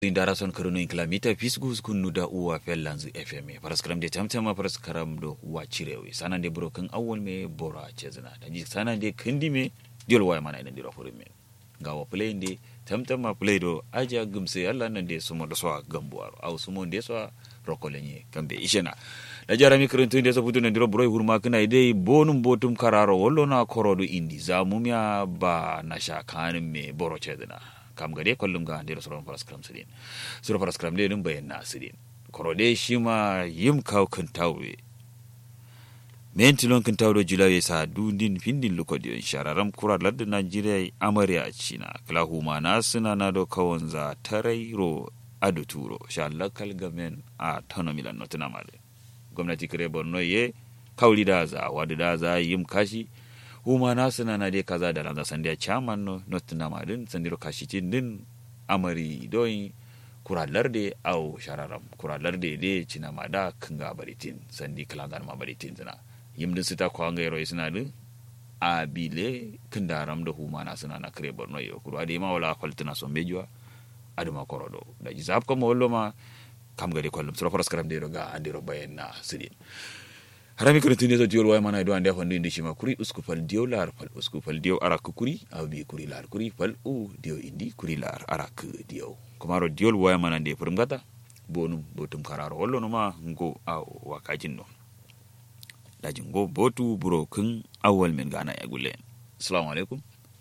indara son karuno in kilamita fisgus kunnu da uwa fellanzu fm paraskaram de tamtama paraskaram do uwa cirewe sanan de broken awol me bora chezna da ji sanan de kindi me diol waya mana ina dira furin me gawa play de tamtama play do aja gumse alla nan de sumo do so gambuaro aw sumo de so rokolenye kambe ishena da jarami kirintun de so putu nan diro broy hurma kana ide bonum botum kararo wollo na korodo indi zamumya ba na shakanin me boro chezna kam gade kollum ga ndiro soron paraskram sidin sura paraskram de dum bayan na sidin korode shi ma yim kaw kan tawwe mentilon kan tawdo julaye sa dundin findin lokodi on shararam kura ladda najeriya amariya china kala huma na suna na do kawon za tarairo adu turo sha lakal gamen a tano milan notuna male gwamnati kare borno ye kawli da za wadu da za yim kashi huma na suna na dai kaza da ranar sandiya chairman no not na madin sandiro kashitin din amari doyi kuralar de au shararam kuralar de de cina mada kanga baritin sandi kalangan ma baritin zina yimdin sita ko anga yero suna din a bile kindaram da huma na suna na kare borno yo kuru ade ma wala kwaltina so mejwa aduma korodo da jizab ko mo wollo ma kam gade kollum sura faras karam de ga andiro bayen na sidin harami kono tuni to diol way mana do ande hondi ndi shima kuri usku fal diyo lar fal usku fal diyo arak kuri aw bi kuri lar kuri fal u diyo indi kuri lar arak diyo kumaro diol way mana de purum gata bonum botum kararo wollo no ma ngo aw wakajin no daji ngo botu buro kun awwal min gana ya gulle assalamu alaikum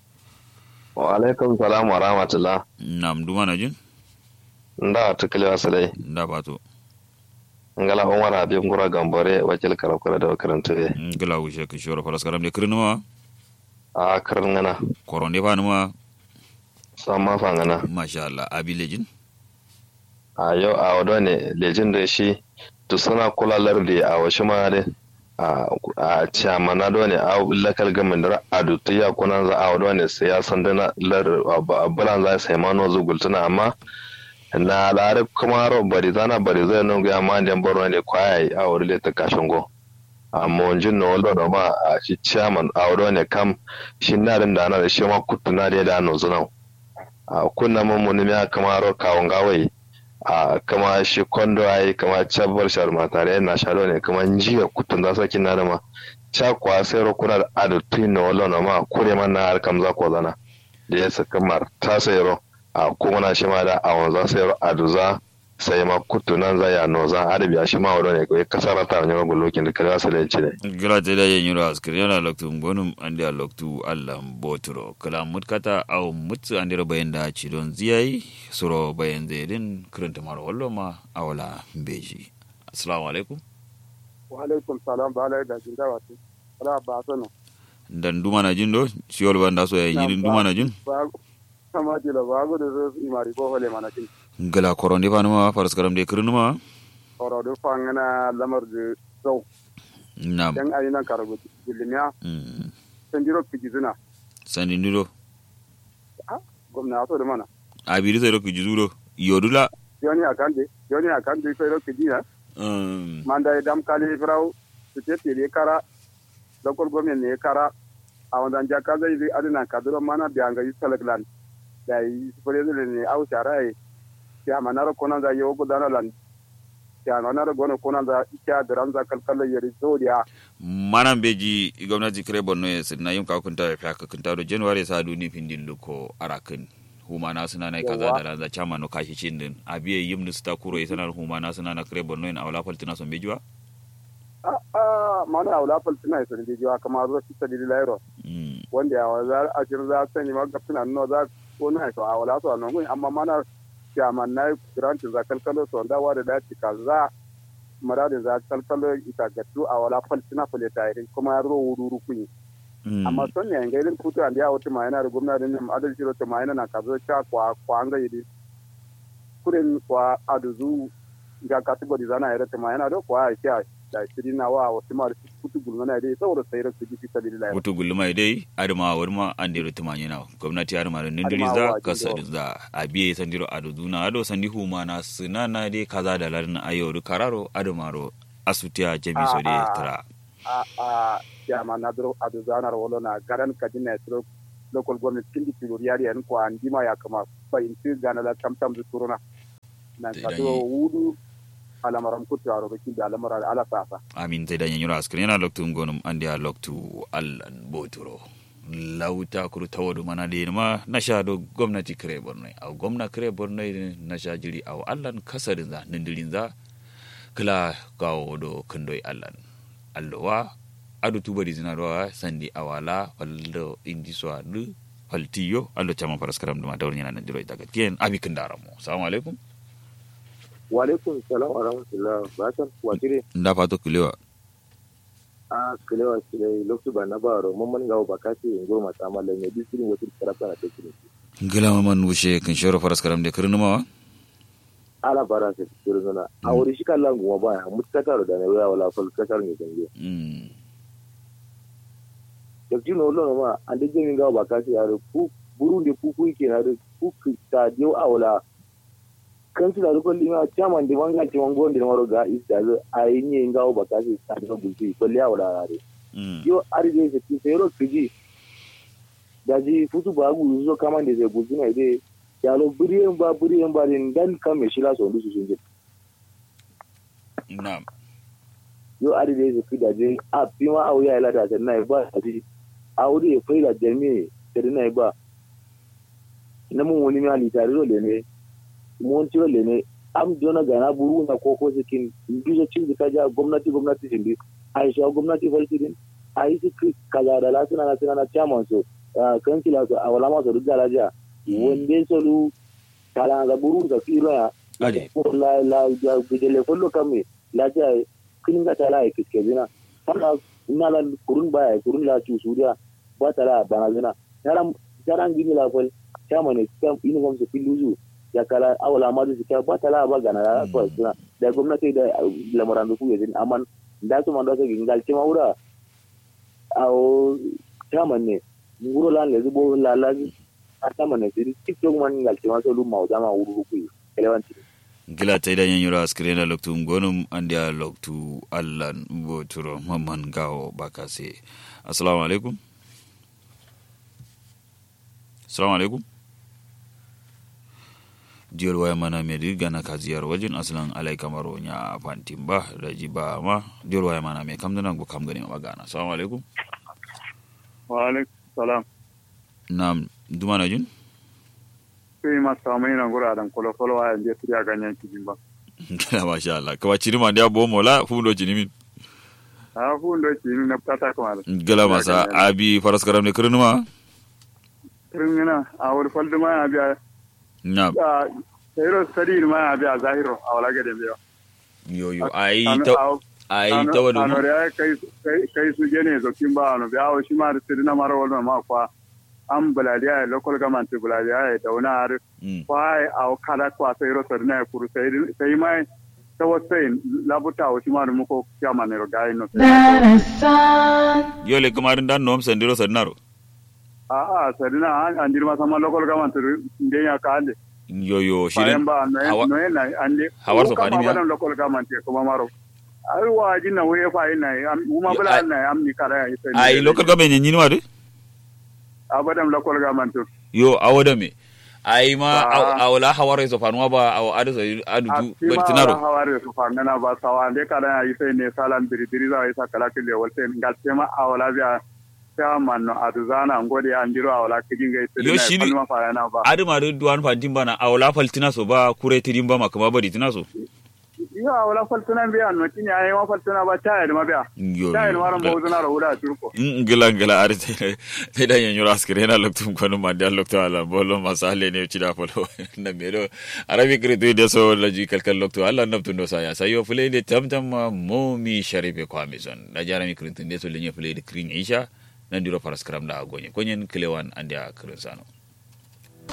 wa alaikum salam wa rahmatullah nam dumana jin nda tukile wasalai nda bato ngala umar habib ngura gambore wakil karakura da makarantu be ngala wushe ka shoro faras karam de kirnuwa a karin ngana koronde fanuma samma fa ngana masha Allah abi lejin a yau a wado ne lejin da shi to suna kula lardi a wasu ma de a chamana do ne a lakal gamin da adu to ya kuna za a wado ne sai ya san da lar bulan za sai mano zugultuna amma na lare kuma ro bari zana bari zai nun ga ma den boro ne kwaya a wuri le ta kashin go amma wanjin no wallo da ma a shi chairman a wuri ne kam shi na din da na da shi ma kutuna da da no zuna a kunna mun mun ya kama ro kawun gawai a kama shi kondo ai kama chabbar shar ma tare na shalo ne kama jiya kutun da saki na da ma cha kwa sai ro kuna da adu tin no wallo na ma kure man na har kam za ko zana da ya saka mar ta sai ro a kuma shi ma da a wanzan sai a duza sai ma kutu nan za ya no zan arabi a shi ma wado ne kai kasar ta ne ma lokin da kare sai ci ne gira te da yin yura askir yana loktu gonum ande a loktu allah boturo kala mutkata aw mutsu ande ro bayan da ci don ziyai suro bayan zedin kiranta maro wallo ma awala beji assalamu alaikum wa alaikum salam ba alai da jin da wato ala ba sano dan duma na jin do siol banda so ya yin duma na jin kama jila ba gudu zo imari ko hole mana kin gala koronde fanuma faras karam de kirnuma oro do fangana lamar de so nam dan ayi nan karago dilimiya mm. sanjiro kijizuna sandi ndiro gwamna so da mana abiri sai ro kijuro yodula yoni akande yoni akande ko ro kijina um, manda dam kali frau te te kara lokol gomen ne kara a wanzan jaka zai zai adina kaduro mana bianga yi salaklan da yi fure ne au sharai ya manaro konan za yo gudana lan ya manaro gono konan za ikya daran za kalkalla yari zodiya manan beji gwamnati kire borno ya sinna yin kakunta ya fiya kakunta do january sa duni findin luko arakin huma na suna na kaza da ranza chama no kashi cin din abiye yim ni sta kuro sanar huma na suna na kire borno in awla faltina son bejiwa a a mana awla faltina sun je jiwa kamar zo fi sadili lairo mm. wanda ya za a shir za sani ma gafina no za ko na to awla to no amma mana ya man na grant za kalkalo to da wa da dace kaza marade za kalkalo ita gatu awla faltina fuleta irin kuma ya ro wururu kunyi mm. amma son ne ga irin kutu an ya wata ma yana da gwamnati ne adal shiro ta ma yana na kazo cha kwa kwa anga yidi kuren kwa aduzu ga category zana yara ta ma yana da kwa ya da shiri na wa wasu ma kutu gulmana dai saboda sayar su ji ta lillahi wutu gulma dai adama warma an dero tumanye na gwamnati adama da nindiri Adama za wa kasa jindo. da abiye sandiro aduduna ado sandi huma na suna na dai kaza da larin ayoru kararo adamaro asutiya jami so dai Ah, ah. tara a a ya ma na dro aduzanar wala na garan kadina tro local government kindi tilori yari an ko an dima ya kama bayin ti gana la tam tam zu turuna na Te kato danyi. wudu alamaram kutu aro baki da alamara ala sasa amin te daña ñura askrin yana loktu gonum andi a loktu allan boturo lawta kuru tawadu mana de ma nasha do gwamnati kare borno aw gwamna kare borno nasha jiri aw allan kasarin za nindirin za kala gawo do kandoy allan allowa adu tubari zina do sandi awala waldo indi so adu faltiyo allo chama paraskaram duma dawr nyana ndiro daga tien abi kandaramo assalamu alaikum wa alaikum salam wa rahmatullah basan wakire nda fato kulewa a kalewa kile lokacin ba na ba ro mun gawo ba ka ce in gurma ta mallan ne bi sirin wata karata na take ne ngila man wushe kan shoro paraskaram de kirnumawa ala bara se sirin na a wuri shi kallan guma ba mutkata da ne waya wala fal kasar ne ganje mm da jino lo ma an de jin gawo ba ka ce ya ku burun de ku ku ke na da ku ta je awla kan su da ko lima chairman de wanga ci wango de maro ga isa a yi ne gawo ba ka ce ta da bulti ko liya wala re mm yo ari de se ti sero kiji daji futu ba gu zo kama de se bulti na de ya lo buriyen ba buriyen ba din dan kan me shila so ndu su sunje na'am yo ari de se kida de a pima au ya ila da ta na ba daji au de fe da jami de na ba na mun woni ma li tare ro le ne mun tiro le ne am jona ga na buru na koko sikin bizo cin ka ja gwamnati gwamnati sindi aisha gwamnati falsidin ai su kaza da la suna na suna na chairman so kansila so awala ma so dugala ja wonde so lu kala ga buru da firo ya ade ko la la ja gidele follo kame la ja kin ga tala ai kiske zina kana ina la kurun ba ai kurun la cu suriya ba tala bana zina yaran yaran gini la fol chairman ne kam uniform so filuzu ya kala awala ma su ka ba tala ba gana la ko zina da gwamnati da lamaran da ku yanzu amma da su man da su gingal ce maura awo chairman ne nguro lan le zubo la la a chairman ne siri tiktok man ngal ce ma so lu ma da ma wuru ku elewanti gila ta idan yan yura askire na loktu gonum andi a loktu allan boturo mamman gawo bakase assalamu alaikum assalamu alaikum diyol waya mana medi gana ka ziyar wajen aslan alai kamaro nya fantin ba da ji ba ma diyol waya mana me kam dana go kam gani ma gana assalamu alaikum wa alaikum salam nam dumana jin sai ma samu ina gura dan kolo kolo wa je turiya ganyen kijin ba gila masha Allah kawa chirima ndia bomo la fundo chinimin a fu ndo ci ni na pata ko ala gila masa abi faras karam ne kirnuma kirmina a wuri faldu ma ya biya nam a sayro sadi ma ya biya zahiro a wala gade biya yo yo ai ta ai ta wadu ano ya kai kai kai su gene zo kin ba ano biya o shi ma da sidina mara wala ma kwa an buladiya local government buladiya da wani har Mm. kwa a kala kwa sayro sadina ya kuru sai sai mai ta wasai labuta o shi ma da muko kiyama ne ro gai no Darasan, yo le kamarin dan nom sandiro sadnaro a a sadina an an dirma sama local government nden ya kande yo yo shi bayan ba no Hawa- no na ande Hawar so fani kama miya? badan local government ya kuma maro ai wa jinna we fa ina am uma Yo, bala ai- na am ni kara ya sai ai local government nyin wadu abadan local government yo awoda me ai ma Ah. awla hawara so fanuwa ba aw adu so adu a du tima bertinaro haware su fa ngana ba sawa ande kara ya sai ne salan biri biri za ya sa kala kile wal sai ngal tema awala biya ta man no aduzana ngode andiro awala kijin ga sai Yo, na shi ni- falma fa yana ba adu ma du duwan fantin bana awla faltina so ba kure tirin ba ma kuma bari tina so yo awala faltuna biya no tinya ai ma faltuna ba ta ya ma biya yo ta ya yo. ma ran bawzuna ro wuda turko ngila ngila ari te te da yan yura askere na loktu kono ma da loktu ala bolo masale ne chida polo na mero arabi kre tu de so la ji kal kal loktu ala nabtu no saya sayo fule de tam tam ma momi sharibe kwa mizon na jara mi krin de so le nye fule de krin isha na ndiro paraskram da agonye konyen kilewan andia krin sano